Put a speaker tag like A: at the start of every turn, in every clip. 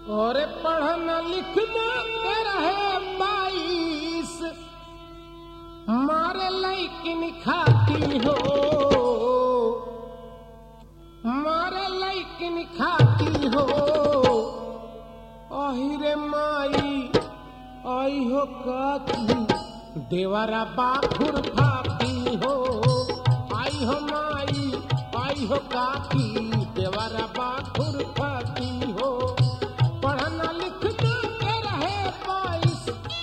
A: और पढ़ना लिखना के रहे बाईस मारे लैकिन खाती हो मारे लैकिन खाती हो अहिरे माई आई हो काकी देवरा बाखुर फाती हो आई हो माई आई हो काकी देवरा बाखुर फाती हो पढ़ना लिखना के रहे बाईस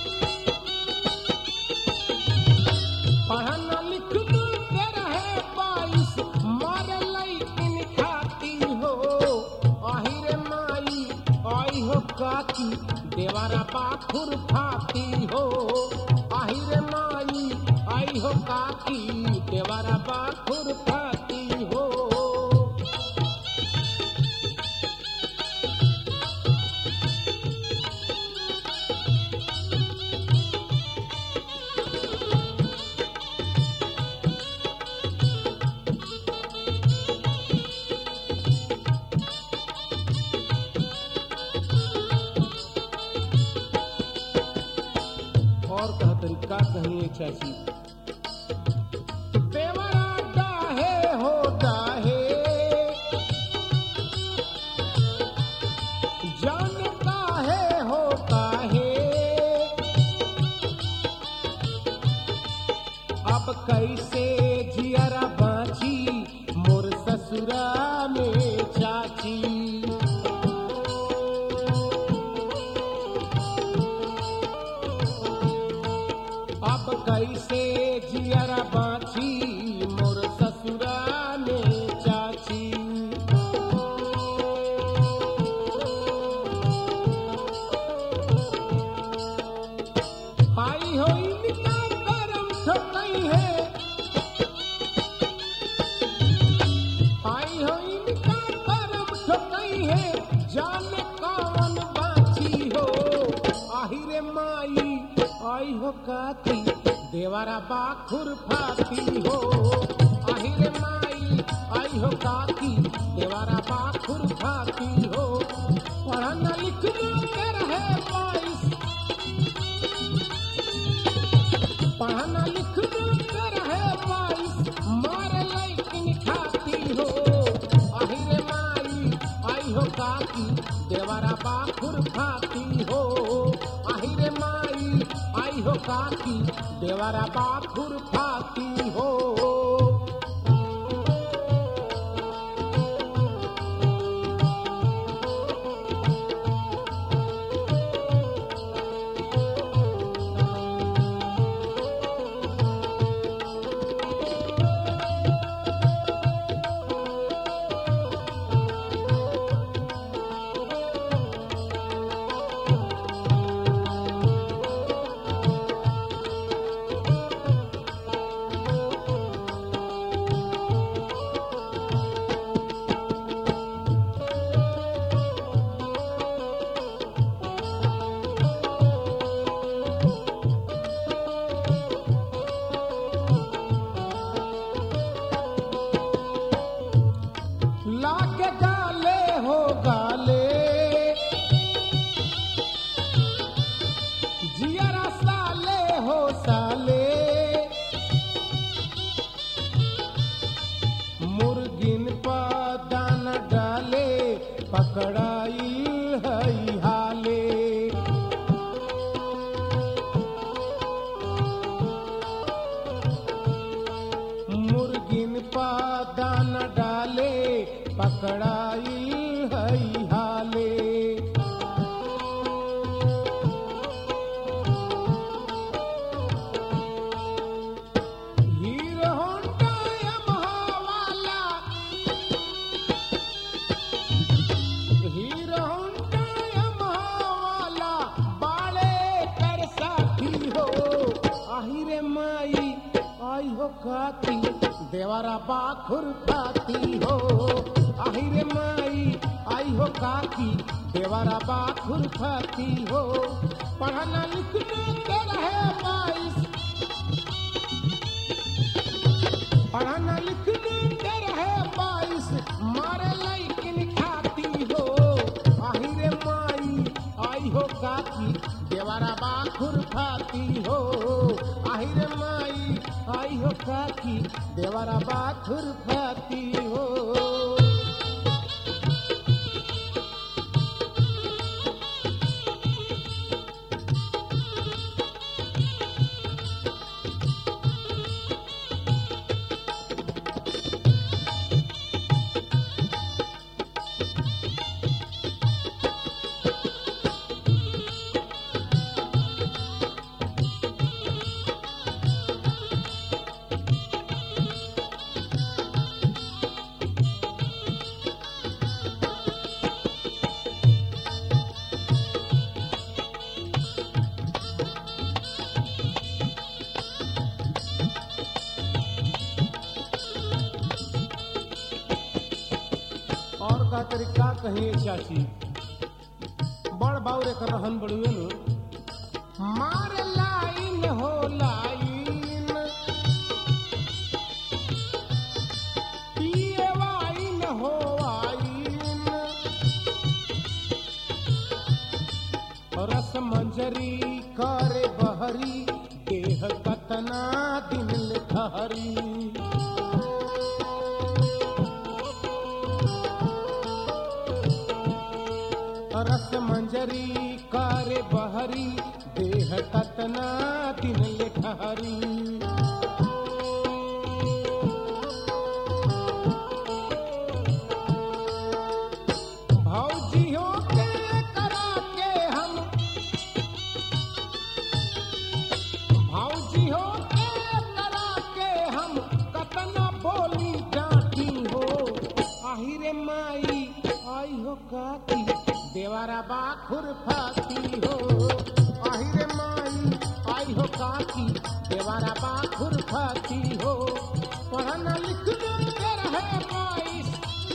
A: पढ़ना लिखना के रहे बाईस मारे लैकिन खाती हो आहिरे माई आई हो काकी देवारा बाखुर फाती हो आहिरे माई आई हो काकी देवारा बाखुर फाती हो और कहा तरीका कहिए चाची देवरा डाहे हो डाहे जान काहे हो काहे अब कैसे जियरा बाची मोर ससुरा में चाची अब कैसे जियरा बाछी मोर ससुरा में चाची आई हो इनका करम ठोकई है आई हो इनका करम ठोकई है जाने कौन बाछी हो आहिरे माई आई हो काकी देवारा बाखुर फाती हो आहिरे माई आई हो काकी देवारा बाखुर फाती हो पढ़ना लिखना के रहे बाईस पढ़ना लिखना के रहे बाईस मारे लैकिन खाती हो आहिरे माई आई हो काकी देवारा बाखुर खाती हो आहिरे माई आई हो काकी देवारा बाखुर खाती हो लाके गाले हो गाले जियरा साले हो साले मुर्गिन पा दाना डाले पकड़ाई हई हाले मुर्गिन पा दाना डाले पकड़ाई हई हाले हीरो होंडा यमहा वाला हीरो होंडा यमहा वाला बाले कर साथी हो आहिरे माई आई हो काती देवारा बाखुर खाती हो आहिरे माई आई हो काकी देवारा बाखुर खाती हो पढ़ना लिखना के रहे बाईस पढ़ना लिखना के रहे बाईस मारे लैकिन खाती हो आहिरे माई काकी देवारा बा खुरफाती हो आहिरे माई आई हो काकी देवारा बा खुरफाती हो और का तरीका कहे चाची बड़ बाउर एक रहन बड़ुए नु मार लाइन हो लाइन पिए वाइन हो वाइन रस मंजरी करे बहरी देह कतना दिन ठहरी रस मंजरी करे बहरी देह कतना दिन ले ठहरी भौजियों के करा के हम भौजियों के करा के हम कतना बोली डांटी हो आहिरे माई आई हो काकी देवारा बा खुरफाती हो आहिरे माई आई हो काकी देवारा बा खुरफाती हो पढ़ना लिखना के रहे बाईस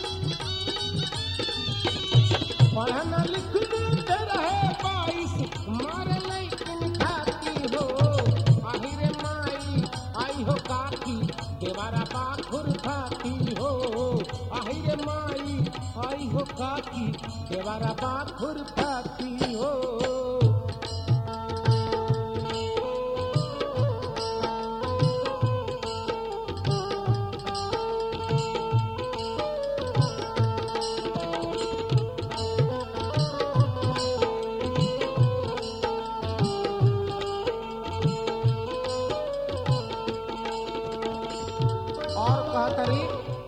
A: पढ़ना लिखना के रहे बाईस मारे लेकिन खाती हो आहिरे माई आई हो काकी देवारा बा खुरफाती हो आहिरे माई आई हो काकी देवारा बा खुरफाती हो और कहतरी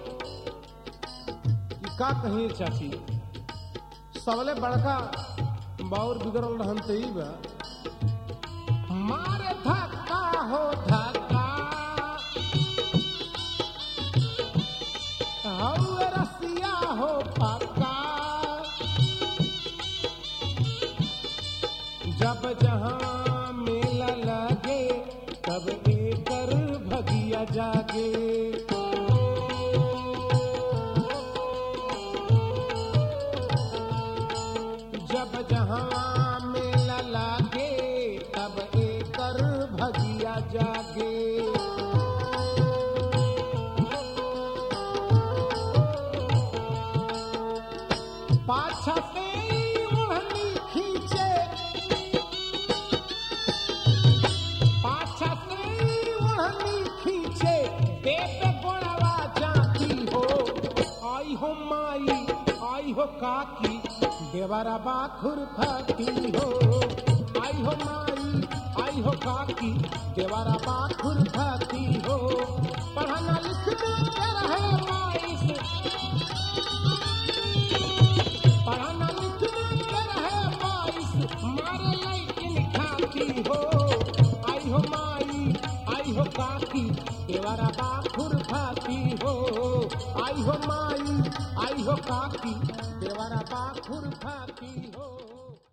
A: कि का कही चाची सबले बड़का बाउर बिगड़ल रहन त ई बा मारे धक्का हो धक्का हौवे रसिया हो पक्का जब जहाँ मेला लगे तब एकर भगिया जागे जब जहाँ मेला लागे तब एकर भगिया जागे पाछा से ओढ़नी खींचे पाछा से ओढ़नी खींचे पेट गोड़वा जाती हो आई हो माई आई हो काकी देवरा बाखुर खाती हो आई हो माई आई हो काकी देवरा बाखुर खाती हो पढ़ना लिखना के रहे माई से पढ़ना लिखना के रहे बाईस मारे लेकिन खाती हो आई हो माई आई हो काकी देवरा बाखुर खाती हो आई हो माई आई हो काकी देवरा बाखुर खाती हो